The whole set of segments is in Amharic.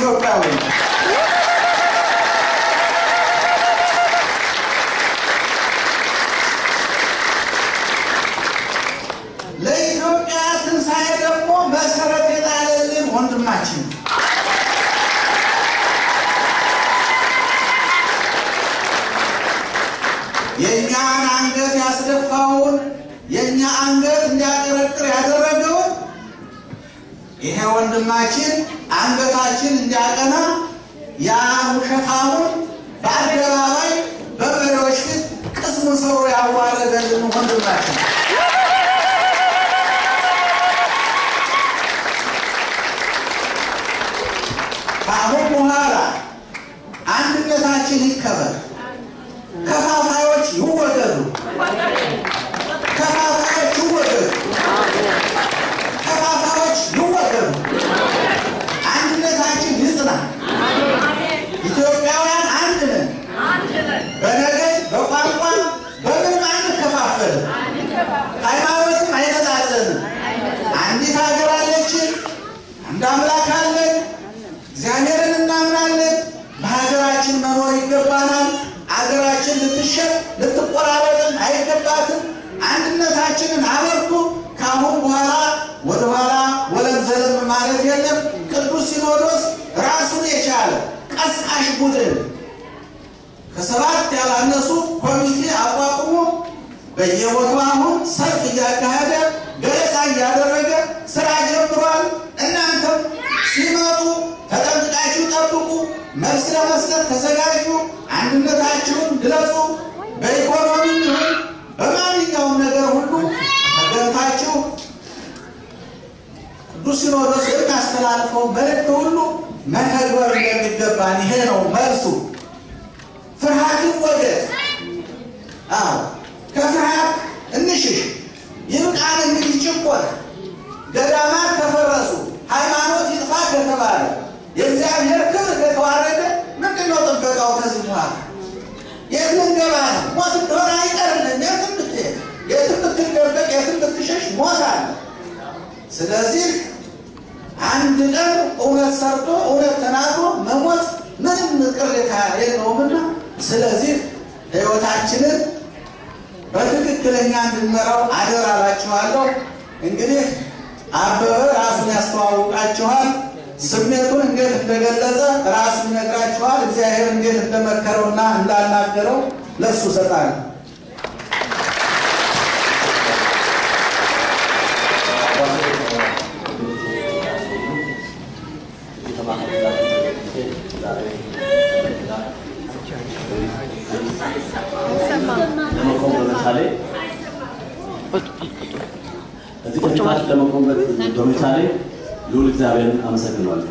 ኢትዮጵያዊ ለኢትዮጵያ ትንሣኤ ደግሞ መሰረት የጣለልን ወንድማችን ነው። የእኛን አንገት ያስደፋውን የእኛ አንገት እንዲያቀረቅር ያደረገውን ይሄ ወንድማችን አንገታችን እንዲያቀና ያ ውሸታሙን በአደባባይ በመሪዎች ፊት ቅስሙን ሰብሮ ያዋረደልን ወንድማችን ነው። ከአሁን በኋላ አንድነታችን ይከበር። ከፋፋዮች ይወገዱ። ከፋፋዮች ይወገዱ። ከፋፋዮች ይወገዱ። አንድነታችን ይጽና። ኢትዮጵያውያን አንድ ነን። በነገድ በቋንቋ በምንም አንከፋፈልም። ሃይማኖትም አይነጣጠልም። አንዲት ሀገር አለችን። አንድ አምላክ አለን። እግዚአብሔርን እናምናለን። በሀገራችን መኖር ይገባናል። አገራችን ልትሸጥ ልትቆራረጥም አይገባትም። አንድነታችንን አበርቱ። ከአሁን በኋላ ወደኋላ ወለም ዘለም ማለት የለም። ቅዱስ ሲኖዶስ ራሱን የቻለ ቀስቃሽ ቡድን ከሰባት ያላነሱ ኮሚቴ አቋቁሞ በየቦታው አሁን ሰልፍ እያካሄደ ገለጻ እያደረገ ስራ ጀምሯል። እናንተም ሲመጡ ተጠንቅቃችሁ ጠብቁ። መልስ ለመስጠት ተዘጋጁ። አንድነታችሁን ግለጹ። በኢኮኖሚ ይሁን በማንኛውም ነገር ሁሉ ተገንታችሁ ቅዱስ ሲኖዶስ የሚያስተላልፈው መልእክት ሁሉ መተግበር እንደሚገባን ይሄ ነው መልሱ። ፍርሃት ይወገድ። አዎ ከፍርሃት እንሽሽ። ይብቃን እንግዲህ ጭቆና። ገዳማት ከፈረሱ ሃይማኖት ይጥፋ ከተባለ የእግዚአብሔር ክብር ከተዋረደ ምንድን ነው ጥበቃው? ከዚህ በኋላ የት ልንገባ ነው? ሞት እንደሆነ አይቀርልም። የትም ብትሄድ፣ የትም ብትደበቅ፣ የትም ብትሸሽ ሞት አለ። ስለዚህ አንድ ቀን እውነት ሰርቶ እውነት ተናግሮ መሞት ምንም ቅሬታ የለውምና ስለዚህ ሕይወታችንን በትክክለኛ እንድንመራው አደራ እላችኋለሁ። እንግዲህ አበበ ራሱን ያስተዋውቃችኋል። ስሜቱን እንዴት እንደገለጸ ራሱን ይነግራችኋል። እግዚአብሔር እንዴት እንደመከረውና እንዳናገረው ለእሱ እሰጣለሁ። ለመቆም በመቻሌ እዚህ ከፊታችሁ ለመቆም በመቻሌ ልዑል እግዚአብሔርን አመሰግናለሁ።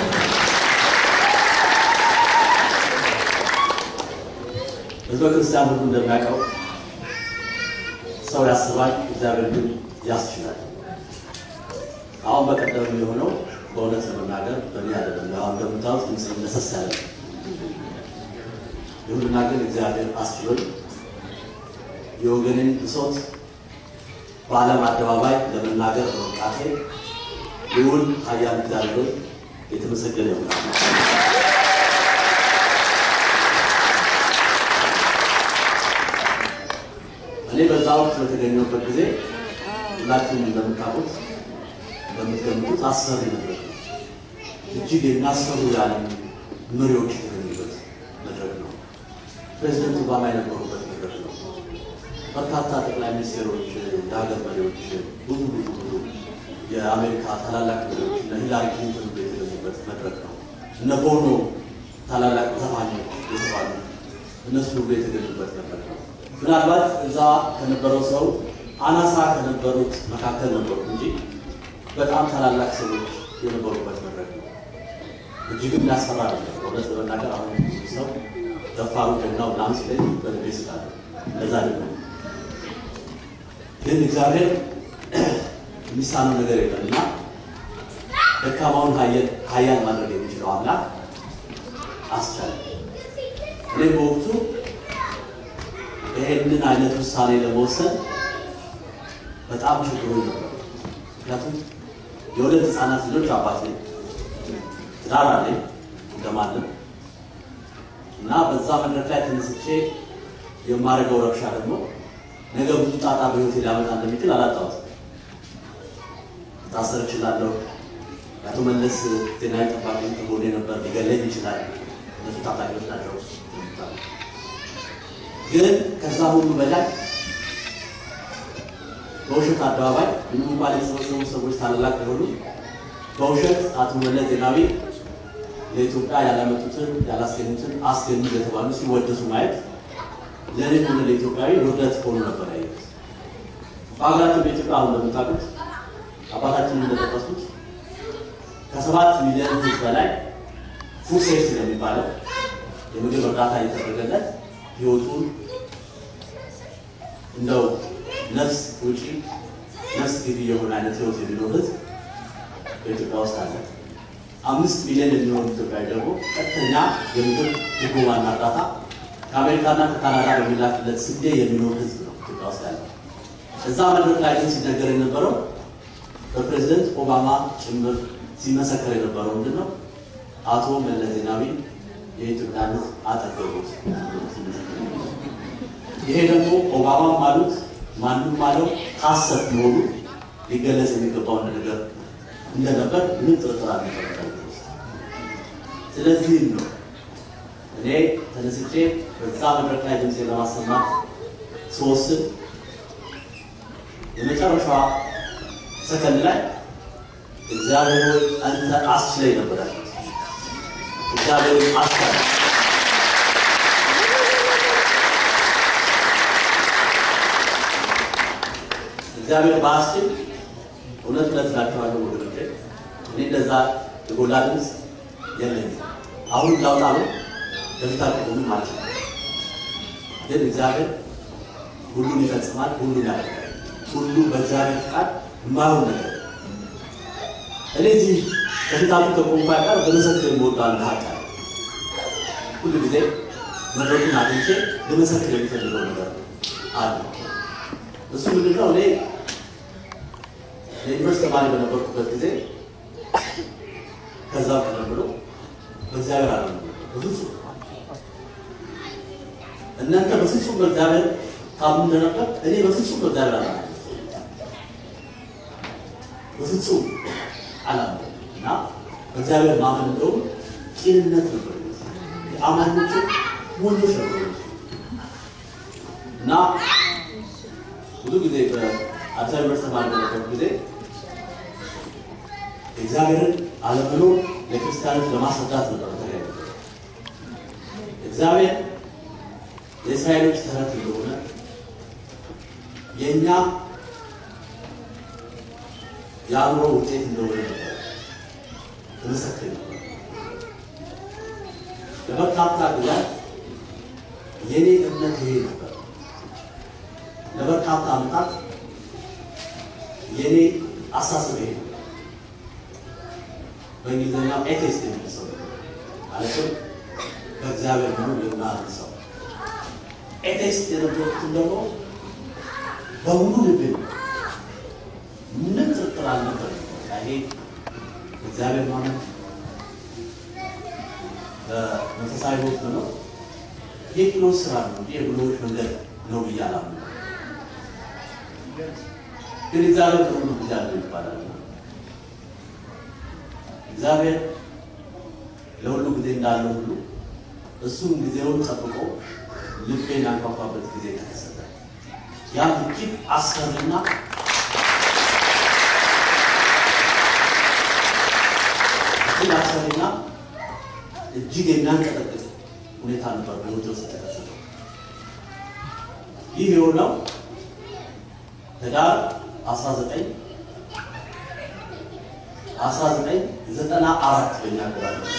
ሕዝበ ክርስቲያን ሁሉ እንደሚያውቀው ሰው ያስባል፣ እግዚአብሔር ግን ያስችላል። አሁን በቀደም የሆነው በእውነት ለመናገር በእኔ አይደለም። አሁን እንደምታዩት ድምፅ ለሰስ ያለ ነው። ይሁንና ግን እግዚአብሔር አስችሎኝ የወገኔን ብሶት በዓለም አደባባይ ለመናገር በመብቃቴ ልዑል ኃያል እግዚአብሔር የተመሰገነ ይሆናል። እኔ በዛ ወቅት በተገኘሁበት ጊዜ ሁላችሁም እንደምታውቁት እንደምትገምቱት አስፈሪ ነበር። እጅግ የሚያስፈሩ የዓለም መሪዎች የተገኙበት መድረክ ነው። ፕሬዚደንት ኦባማ የነበሩበት መድረክ ነው። በርካታ ጠቅላይ ሚኒስቴሮች፣ የሀገር መሪዎች፣ ብዙ ብዙ ብዙ የአሜሪካ ታላላቅ መሪዎች እነ ሂላሪ ክሊንተን ሁሉ የተገኙበት መድረክ ነው። እነ ቦኖ ታላላቅ ዘፋኞች የተባሉ እነሱ ሁሉ የተገኙበት መድረክ ነው። ምናልባት እዛ ከነበረው ሰው አናሳ ከነበሩት መካከል ነበሩ እንጂ በጣም ታላላቅ ሰዎች የነበሩበት መድረክ ነው። እጅግም ያስፈራ ነበር። እውነት ለመናገር አሁን ብዙ ሰው ደፋሩ ጀግናው ምናምን ሲለኝ በልቤ ስላለ ለዛ ደግሞ ግን እግዚአብሔር የሚሳነው ነገር የለም እና ደካማውን ኃያል ማድረግ የሚችለው አምላክ አስቻለ። እኔ በወቅቱ ይሄንን አይነት ውሳኔ ለመወሰን በጣም ችግሩ ነበር። ምክንያቱም የሁለት ህፃናት ልጆች አባት ነኝ፣ ትዳር አለኝ፣ ለማንም እና በዛ መድረክ ላይ ተነስቼ የማደርገው ረብሻ ደግሞ ነገ ብዙ ጣጣ በህይወቴ ሊያመጣ እንደሚችል አላጣሁትም። ታሰር እችላለሁ። የአቶ መለስ ዜናዊ ጠባቂ ከጎኔ ነበር፣ ሊገለኝ ይችላል። እነሱ ታጣቂዎች ናቸው። ግን ከዛ ሁሉ በላይ በውሸት አደባባይ ምንም እንኳን የተሰበሰቡ ሰዎች ታላላቅ የሆኑ በውሸት አቶ መለስ ዜናዊ ለኢትዮጵያ ያላመጡትን ያላስገኙትን አስገኙ የተባሉ ሲወደሱ ማየት ለእኔ ሆነ ለኢትዮጵያዊ ውርደት ሆኖ ነበር ያየሁት። በሀገራችን በኢትዮጵያ አሁን እንደምታውቁት አባታችን እንደጠቀሱት ከሰባት ሚሊዮን ሕዝብ በላይ ፉድ ሴፍቲ የሚባለው የምግብ እርዳታ እየተደረገለት ህይወቱን እንደው ነፍስ ውጪ ነፍስ ግቢ የሆነ አይነት ህይወት የሚኖር ህዝብ በኢትዮጵያ ውስጥ አለ። አምስት ሚሊዮን የሚሆኑ ኢትዮጵያዊ ደግሞ ቀጥተኛ የምግብ ድጎማና እርዳታ ከአሜሪካና ከካናዳ በሚላክለት ስንዴ የሚኖር ህዝብ ነው ኢትዮጵያ ውስጥ ያለው። እዛ መድረክ ላይ ግን ሲነገር የነበረው በፕሬዚደንት ኦባማ ጭምር ሲመሰከር የነበረው ምንድን ነው? አቶ መለስ ዜናዊ የኢትዮጵያን ህዝብ አጠገቡት። ይሄ ደግሞ ኦባማም አሉት ማንም አለው ሀሰት መሆኑ ሊገለጽ የሚገባው ነገር እንደነበር ምንም ጥርጥር አልነበረም። ስለዚህም ነው እኔ ተነስቼ በዛ መድረክ ላይ ድምፄ ለማሰማት ስወስን የመጨረሻዋ ሰከንድ ላይ እግዚአብሔር ሆይ አንተ አስችለኝ ነበር ያልኩት። እግዚአብሔር ሆይ አስቻለ። እግዚአብሔር በአስችል እውነት እውነት እላችኋለሁ ወገኖቼ፣ እኔ እንደዛ የጎላ ድምፅ የለኝም። አሁን ላውጣ ነው በፊት አልቆምም ማለት ነው። ግን እግዚአብሔር ሁሉን ይፈጽማል፣ ሁሉን ያደርጋል። ሁሉም በእግዚአብሔር ፍቃድ የማይሆን ነገር እኔ እዚህ ከፊታችሁ ከቆምኩ ጋር በመሰክር የምወደው አንድ ሀቅ አለ። ሁሉ ጊዜ መድረኩን አግኝቼ ለመሰክር የሚፈልገው ነገር አለ። እሱ ምንድን ነው? እኔ የዩኒቨርስቲ ተማሪ በነበርኩበት ጊዜ ከዛ ቀደም ብሎ በእግዚአብሔር አለ በፍጹም እናንተ በፍጹም በእግዚአብሔር ታምኑ እንደነበር እኔ በፍጹም በእግዚአብሔር አለ በፍጹም አላምንም እና በእግዚአብሔር ማመን እንደውም ቂልነት ነበር። የአማኞቹ ወንዶች ነበሩ እና ብዙ ጊዜ በአዲስ አበባ ዩኒቨርሲቲ ተማሪ በነበርኩ ጊዜ እግዚአብሔርን አለመኖር ለክርስቲያኖች ለማስረዳት ነበር። ተለያዩ እግዚአብሔር የእስራኤሎች ተረት እንደሆነ የእኛ የአእምሮ ውጤት እንደሆነ ነበር ተመሰክር ነበር። ለበርካታ ጊዜያት የኔ እምነት ይሄ ነበር። ለበርካታ ዓመታት የኔ አሳስብ ይሄ ነበር። በእንግሊዝኛው ኤቴስት የሚል ሰው ማለትም በእግዚአብሔር መኖር የማያምን ሰው ኤቴስት የነበሩትን ደግሞ በሙሉ ልብ ምንም ጥርጥር አልነበር። ይሄ እግዚአብሔር ማመን በመንፈሳዊ ሕይወት መኖር የቅኖች ስራ ነው፣ የብሎች መንገድ ነው ብዬ አላምንም። ግን እግዚአብሔር ለሁሉ ጊዜ አለው ይባላል። እግዚአብሔር ለሁሉ ጊዜ እንዳለው ሁሉ እሱም ጊዜውን ጠብቆ ልቤን ያንኳኳበት ጊዜ ተከሰተ። ያም እጅግ አስፈሪና እጅግ አስፈሪና እጅግ የሚያንቀጠቅጥ ሁኔታ ነበር በህይወቴ ውስጥ የተከሰተው። ይህ የሆነው ህዳር 19 1994 በእኛ አቆጣጠር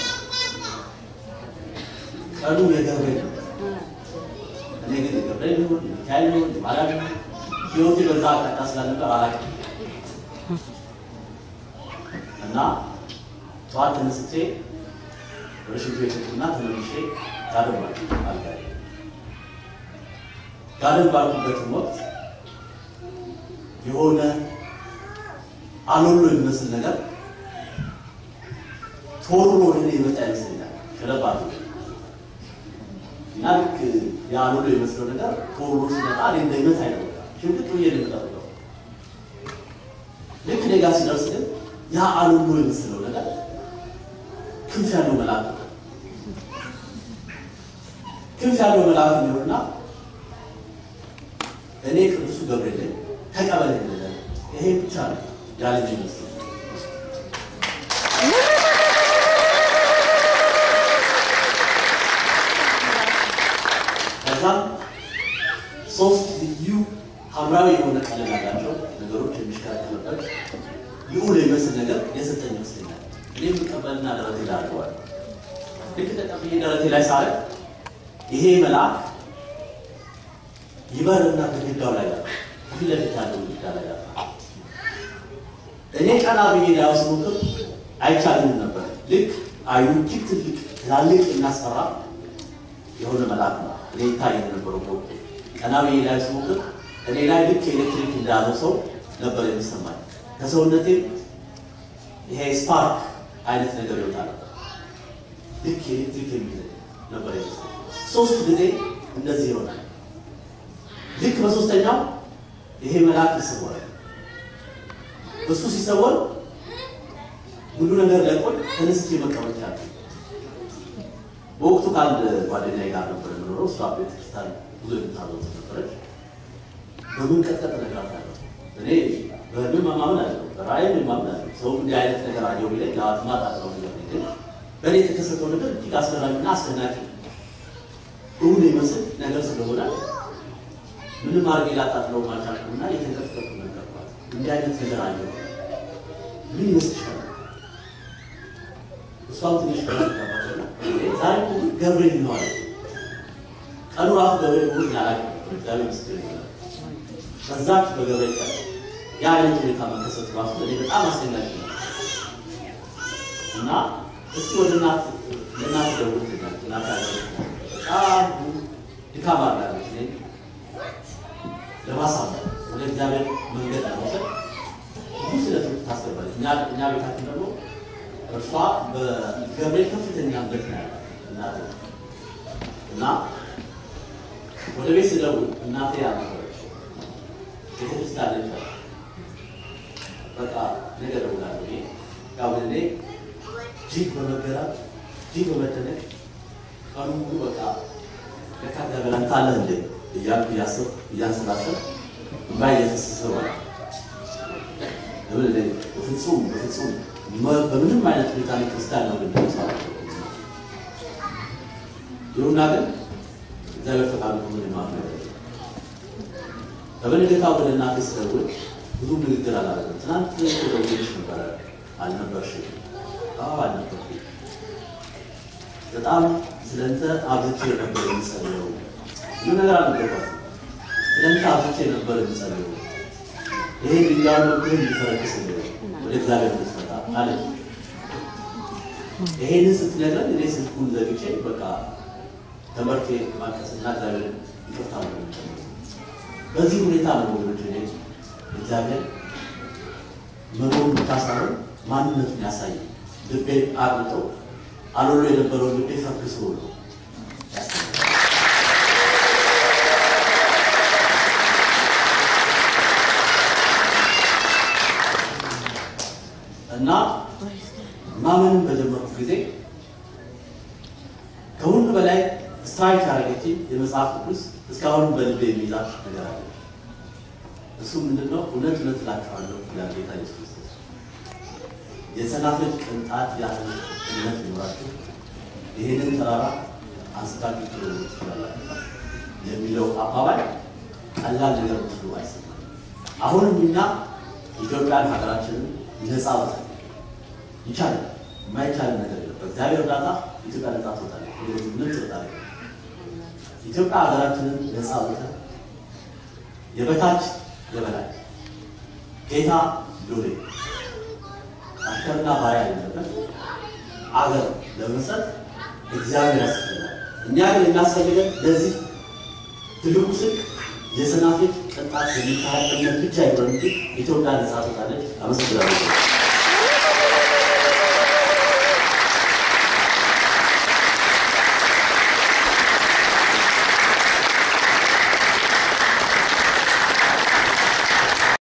ቀኑ የገብርኤል ነበር። እኔ ግን የገብርኤል ይሁን ሚካኤል ይሁን ማርያም ይሁን ህይወቴ በዛ አቅጣጫ ስላልነበር አላውቅም እና ጠዋት ተነስቼ ወደ ሽንት ቤት ሄድኩና ተመልሼ ጋደም አልኩ አልጋ ላይ። ጋደም ባልኩበትም ወቅት የሆነ አሎሎ የሚመስል ነገር ቶሎ ወደ እኔ የመጣ ይመስለኛል። ሸለብ አድርጎ እና ልክ የአሉሎ የመስለው ነገር ተወርሮ ሲመጣ እኔ እንደይመት አይነው ሽምቅጥ ብዬ ነው የምጠብቀው። ልክ እኔ ጋር ሲደርስ ግን ያ አሉሎ የመስለው ነገር ክንፍ ያለው መልአክ ነው። ክንፍ ያለው መልአክ የሚሆንና እኔ ቅዱሱ ገብርኤል ነኝ ተቀበለኝ ይላል። ይሄ ብቻ ነው ያለኝ ይመስል ከዛም ሶስት ልዩ ሐምራዊ የሆነ ቀለም ያላቸው ነገሮች የሚሽከረከርበት ልዑል የሚመስል ነገር የሰጠኝ ይመስለኛል። እኔ የምቀበልና ደረቴ ላይ አድርገዋለሁ። ልክ ተቀብዬ ደረቴ ላይ ሳረግ ይሄ መልአክ ይበርና ግድግዳው ላይ ያለ ፊት ለፊት ያለው ግድግዳ ላይ ያለ እኔ ቀና ብዬ ላይ ስሞክር አይቻልም ነበር። ልክ አይኑ እጅግ ትልቅ ትላልቅ እናስፈራ የሆነ መልአክ ነው። እኔ ይታይ የነበረው በወቅቱ ቀና ብዬ ላይ ስሞክር እኔ ላይ ልክ ኤሌክትሪክ እንዳለው ሰው ነበር የሚሰማኝ። ከሰውነቴም ይሄ ስፓርክ አይነት ነገር ይወጣ ነበር። ልክ ኤሌክትሪክ የሚል ነበር የሚሰማኝ። ሶስት ጊዜ እንደዚህ ይሆናል። ልክ በሶስተኛው ይሄ መልአክ ይሰወራል። እሱ ሲሰወር ሁሉ ነገር ለቆኝ ተነስቼ መቀመጥ ያለ በወቅቱ ከአንድ ጓደኛዬ ጋር ነበር የምኖረው። እሷ ቤተክርስቲያን ብዙ የምታዘው ነበረች። በመንቀጥቀጥ እነግራታለሁ። እኔ በህልም ማመን አለው በራእይም ማመን አለው። ሰው እንዲህ አይነት ነገር አየሁ ቢለኝ ማጣጥለው ነገር ግን በእኔ የተከሰተው ነገር እጅግ አስገራሚና አስደናቂ እውን ይመስል ነገር ስለሆነ ምንም አድርጌ ላጣጥለው አልቻልኩምና የተንቀጥቀጡ ነገርኳት። እንዲህ አይነት ነገር አየሁ ምን ይመስልሻል? እሷም ትንሽ ተባባለና ዛሬ እኮ ገብርኤል ነው አለች። ቀኑ ራሱ ገብርኤል መሆኑን አላውቅም። እግዚአብሔር ምስክር ይላል። ከዛች በገብርኤል ቀን ያ አይነት ሁኔታ መከሰቱ ራሱ እኔ በጣም አስደናቂ ነው እና እስኪ ወደ እናት ለእናት ደውል ትላል እናት ያለ በጣም ድካም አላለች እኔ ለማሳመን ወደ እግዚአብሔር መንገድ ለመውሰድ ብዙ ስለትምህርት ታስገባለች። እኛ እኛ ቤታችን ደግሞ እርሷ በገብርኤል ከፍተኛ እምነት ነው ያላት እናቴ እና ወደ ቤት ስደውል እናቴ ያልነበረች ቤተክርስቲያን ልጅ ናት። በቃ ነገ እደውላለሁ ብዬ ያው እኔ እጅግ በመገረም እጅግ በመደነቅ ቀኑ ሙሉ በቃ ለካ እግዚአብሔር አንተ አለህ እንዴ እያልኩ እያሰብኩ እያንሰላሰልኩ እምባ እየፈሰሰ ማለት ለምን እኔ በፍጹም በፍጹም በምንም አይነት ሁኔታ ላይ ክርስቲያን ነው ግን ሰ ይሁና ግን እግዚአብሔር ፈቃዱ ሆኖ ማድረግ በበነገታ ወደ እናቴ ስደውል ብዙ ንግግር አላደረግም። ትናንት ደውልሽ ነበረ አልነበርሽም? አዎ አልነበርኩም። በጣም ስለንተ አብዝቼ ነበር የምጸልየው። ብዙ ነገር አልነበርኳትም። ስለንተ አብዝቼ ነበር የምጸልየው። ይሄ ድንጋይ መብህ እንዲፈረክስ ወደ እግዚአብሔር እንድትመጣ አለች። ይሄንን ስትነግረን እኔ ስልኩን ዘግቼ በቃ ተመርቴ ማቀስና እግዚአብሔር ይቅርታ ነው በዚህ ሁኔታ ነው ወገኖች እኔ እግዚአብሔር መኖሩን ብቻ ሳይሆን ማንነቱን ያሳየ ልቤን አቅልጦ አሎሎ የነበረውን ልቤ ፈክሶ ነው እና ማመንን በጀመርኩ ጊዜ ከሁሉ በላይ ስትራይክ ያደረገች የመጽሐፍ ቅዱስ እስካሁን በልቤ የሚይዛት ነገር አለ። እሱ ምንድነው? እውነት እውነት እላችኋለሁ ይላል ጌታ ኢየሱስ ክርስቶስ፣ የሰናፍጭ ቅንጣት ያህል እምነት ሊኖራችሁ ይህንን ተራራ አንስታችሁ ትሎ ትችላላችሁ የሚለው አባባል ቀላል ነገር መስሎ አይሰማም። አሁንም እኛ ኢትዮጵያን ሀገራችንን ነፃ ወጣ ይቻላል። የማይቻል ነገር የለም። በእግዚአብሔር እርዳታ ኢትዮጵያ ነፃ ትወጣለች። ምን ትወጣለች? ኢትዮጵያ ሀገራችንን ነፃ ወጣ የበታች የበላይ ጌታ ሎሌ አሽከርና ባሪያ የሌለበት አገር ለመሰጥ እግዚአብሔር ያስፈልጋል። እኛ ግን የሚያስፈልገን ለዚህ ትልቁ ስልክ የሰናፍጭ ቅንጣት የሚታህል እምነት ብቻ ይሆን እንጂ ኢትዮጵያ ነፃ ትወጣለች። አመሰግናለሁ።